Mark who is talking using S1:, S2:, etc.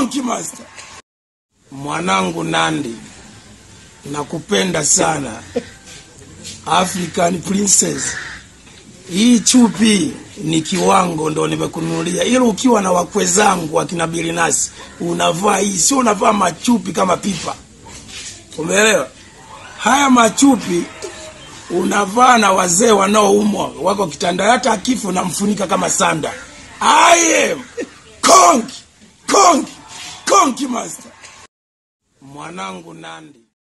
S1: Konki Master. Mwanangu Nandi, nakupenda sana. African Princess. Hii chupi ni kiwango ndo nimekununulia, ila ukiwa na wakwe zangu wakina Bilinasi unavaa hii, sio unavaa machupi kama pipa. Umeelewa? Haya machupi unavaa na wazee wanaoumwa wako kitanda, hata akifu unamfunika kama sanda. I am Konki, Konki, Konki Master. Mwanangu Nandi.